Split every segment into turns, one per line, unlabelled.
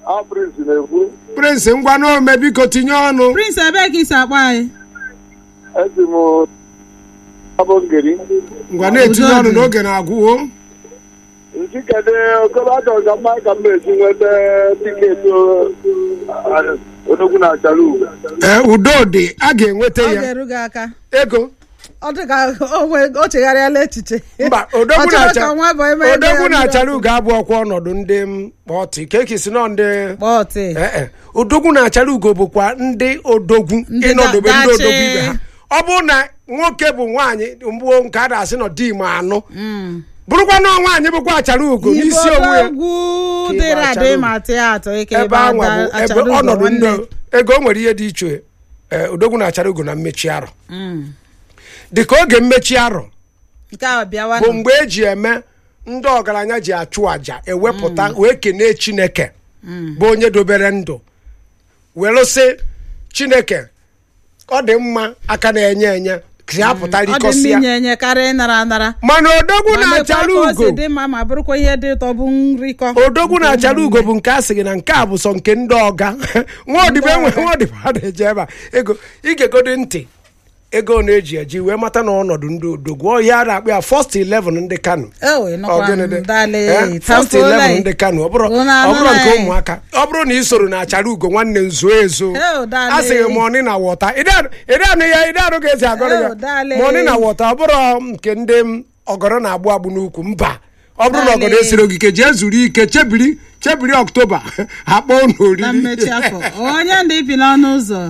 Ọ Prince na-ekwu.
prince ngwa n'ome biko tinye ọnụ
prince ebee ka isi akpọ anyị
Esi m abụ ngeri.
ngwa na-etinye
Udo
ọnụ
dị.
n'oge na-agwụwo
Nsi kedu okolobịa ka mma ka m esi nweta tiketi o- odogwu na achara ugwu.
ee udo dị a ga-enweta
ọ
ya
ga-eru gị aka
ego
ọ dị ka o nwe- o chegharịala echiche
mba
Ọ
odogwu
chọrọ
na-acha
ka nwa bụ eme ego
odogwu
ya
na-achara
mmiri
ugo abụ ọkwa ọnọdụ ndị m kpọtị ka eki si nọ ndị
kpọọ ọtị
ee e odogwu na-achara ugo bụkwa ndị odogwu
Ndị
ịnọdobe
da-
ndị
dachi.
odogwu ibe ha ọ bụrụ na nwoke bụ nwaanyị mgbuo nke a na-asị nọ di ma anụ bụrụkwa na nwaanyị bụkwa achara ugo n'isi onwe ya
igbo
Ka
dịrị
ịgba
adị
achara
ma tịa atọ ike
ebe
ebe
anwa bụ
ada-
ebe
achara ugo
ọnọdụ ndị
nwanne.
ego o nwere ihe dị iche ee, odogwu na-achara ugo na mmechi arọ dịka oge mmechi arọ
nke a bịawa
bụ mgbe eji eme ndị ọgaranya ji achụ àjà ewepụta wee kenee chineke bụ onye dobere ndụ were sị chineke ọ dị mma aka na-enye enye ka ya pụta
ọ dị mma
rikọsịa
inye enye karịa ịnara anara
mana odogwu
ma mekwa
na-achara
ka o
ugo
si dị mma ma bụrụkwa ihe dị ụtọ bụ nrikọ
odogwu na-achara ugo bụ nke a sị gị na nke a bụ sọ nke ndị ọga nwa odibo enwe nwa odibo a na-eje ebe a ego igegodi ntị ego na-eji eji wee mata na ọnọdụ ndị odogwu ọ ya a na-akpọ ya first 11 ndị kano
ewe nọkwa
Ọgịnịdị.
dale
Eh, first 11 ndị kano ọ bụrụ
Unu
ọ bụrụ nke
anụla
ụmụaka ọ bụrụ na ị soro na achara ugo nwanne nzo ezo
Eh, dale.
a sịghị mọni na wọta ịdị anụ ya ịdị anụ ga-esi agọrọ
Eh,
ya
dale.
mọni na wọta ọ bụrụ nke ndị m ọgọrọ na-agbụ agbụ n'ukwu mba ọ bụrụ na
Dale.
ọgọdọ esiri ogige jee zuru ike chebiri chebiri ọktoba akpọ unu
na
oriri
mmechi afọ onye ndị bi n'ọnụ ụzọ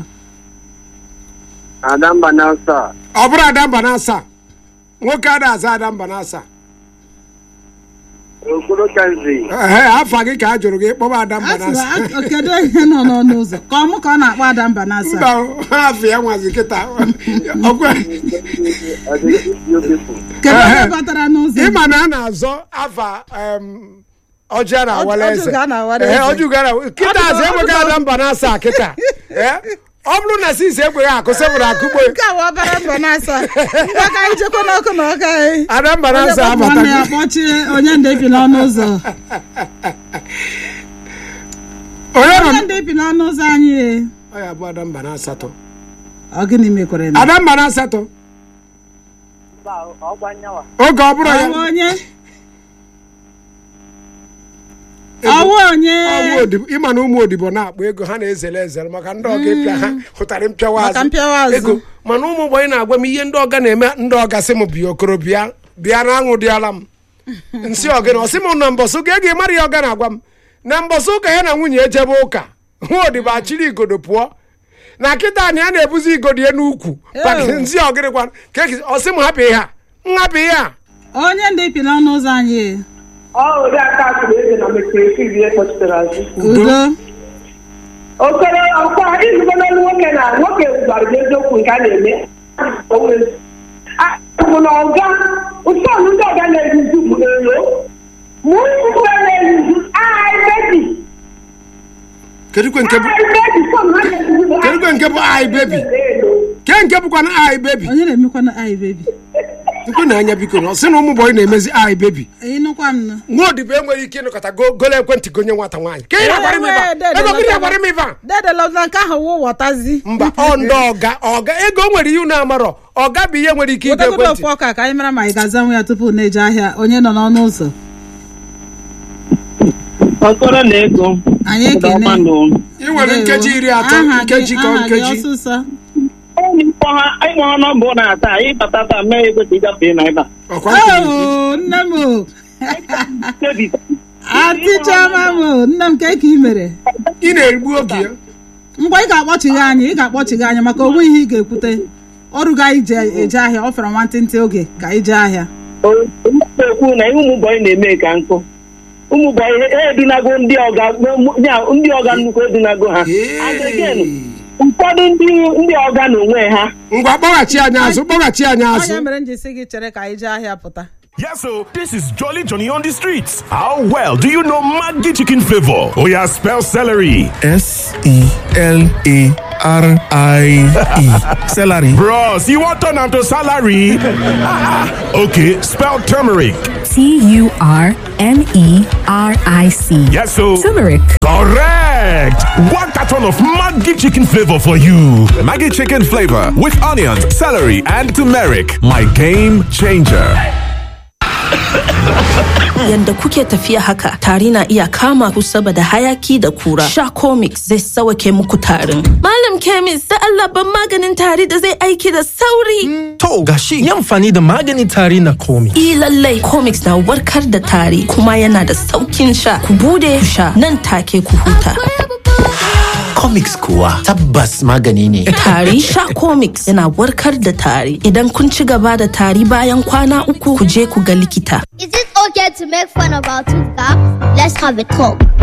Adamba na nsọ.
ọ bụrụ adamba na asaa nwoke a na-aza adamba na asaa
Okoro Kenzi.
ehe afa gị ka a jụrụ gị kpọba adamba na asaa
asịrị a- kedu onye nọ n'ọnụ ụzọ ka ọ mụ ka ọ na-akpọ ada mba na
mba
asa
afọ ya nwazi kịta ọkwe
kedu onye
Ehe.
batara n'ụzọ
ịma na a na-azọ afa em, ọjị a na-awara
Ọjị
eze
ga na-awara
Ehe,
eze.
ọjị ga na- kịta
Ọ
azụ
dịka-
enweghị
ọ dịka-
ada mba na asaa kịta Eh, ọ bụrụ na sisi ekweghị akụ sebụrụ akụgbe
nke a wa bara mba na asa ngwa ka anyị jekwa n'ọkụ na ọka anyị
ada mba na
onye
asaa
kpọpụ nwanne ya
abata
kpọchie onye ndị bi n'ọnụ ụzọ
onye nọ
onye ndị bi n'ọnụ ụzọ anyị e.
ọ ya bụ ada mba na asatọ
ọ gịnị mekwere na
ada mba na asatọ oge ọ bụrụ ya
ọwụ onye ọwụ onye
ọwụ odibo ịma na ụmụ odibo na-akpọ ego ha na-ezere ezere maka ndị ọga ịpịa ha hụtara mpịawa
Maka
azụ
mpịawa azụ.
ego mana ụmụ gbanye na-agwa m ihe ndị ọga na-eme ndị ọga sị m bịa okoro bịa bịa na aṅụ dịala m nsị ọgịna ọ sị m na mbọsụ ụka ego ịmara ya ọga na-agwa m na mbọsụ ụka ya na nwunye ejebe ụka nwa odibo achịrị igodo pụọ na kịta anyị a na-ebuzi igodo ya n'ukwu maka
Ew.
nsị ọgịrị gwa ka eki- ọ sị m hapụ ihe a nhapụ ihe a
onye ndị bi n'ọnụ ụzọ anyị e.
ọ ụdị aka atụrụ eze na mekere fivi ihe kpọchitere azụ
udo
okoro ọkwa izugbo n'ọnụ nwoke na nwoke gwara gị eziokwu nke a na-eme bụ na ọga ụsọnụ ndị ọga na-eruzu bụ elo mụ mgbe na-eruzu ai bebi
kedu kwe nke bụ
ai bebi sọnụ ha na-eruzu bụ
Kedu kwe nke bụ ai baby?
elo
ke nke bụkwa na ai bebi
onye na-emekwana anyị bebi
nkwe na anya biko na ọ sị na ụmụ bọyị na-emezi ai bebi
ịnụkwa m nụ
nwa odibo enweghị ike ịnọkọta go golo ekwentị gonye nwata nwaanyị ka ị na-agbara m ịba ego gị na-agbara m ịba
dedelọta nke ahụ wụ wọtazi
mba ọ ndị ọga ọga ego nwere ihe unu amarọ ọga bụ ihe nwere ike ige
wetegodo
ekwentị
ofu ọka ka anyị mara ma anyị ga-azanwu ya tupu na-eje ahịa onye nọ n'ọnụ ụzọ
Okoro na ego.
anyị ekene
ị nwere nkeji iri atọ
Aha gị-
nkeji ka
aha gị
nkeji
ọsịsọ
Ịkpọ ha ịkpọ ha nọmbụ na taa ịbata taa mee ego ka ịgafe na ebe a.
ọkwa nke gị.
oo nne m o
Kebi.
atichama m o nne m ka ị mere
ị na-egbu oge ya
ngwa ị ga-akpọchigha anyị ị ga-akpọchigha anyị maka onwe ihe ị ga-ekwute ọrụ ga anyị je eje ahịa ọ fere nwantịntị oge ka anyị jee ahịa
ekwu na ihe ụmụ bọyị na-eme ka nkụ ụmụ bọyị ha edunago ndị ọga ya, ndị ọga nnukwu edunago ha And again, ụfọdụ ndị ndị ọga na onwe ha
ngwa kpọghachi anyị azụ kpọghachi anyị
onye
azụ
mere m ji si gị chere ka anyị jee ahịa pụta
Yes, so this is Jolly Johnny on the streets. How well do you know Maggi chicken flavor? Oh yeah, spell celery.
S E L A R I E. Celery.
Bros, you want turn am to salary? okay, spell turmeric.
T U R M E R I C.
Yes, so
Turmeric.
correct. correct. One carton of Maggi chicken flavor for you.
Maggie chicken flavor with onions, celery, and turmeric. My game changer.
Yanda kuke tafiya haka, tari na iya kama ku saboda hayaki da kura. Sha comics zai sawake muku tarin. Malam Kemis, da Allah ban maganin tari da zai aiki da sauri.
To gashi yi amfani da magani tari na komi.
I lallai comics na warkar da tari kuma yana da saukin sha. Ku bude ku sha nan take ku huta.
comics kuwa tabbas magani ne.
Tari sha comics yana warkar da tari. Idan kun ci gaba da tari bayan kwana uku ku je ku ga likita.
Is it okay to make fun of our tooth gap? Let's have a talk.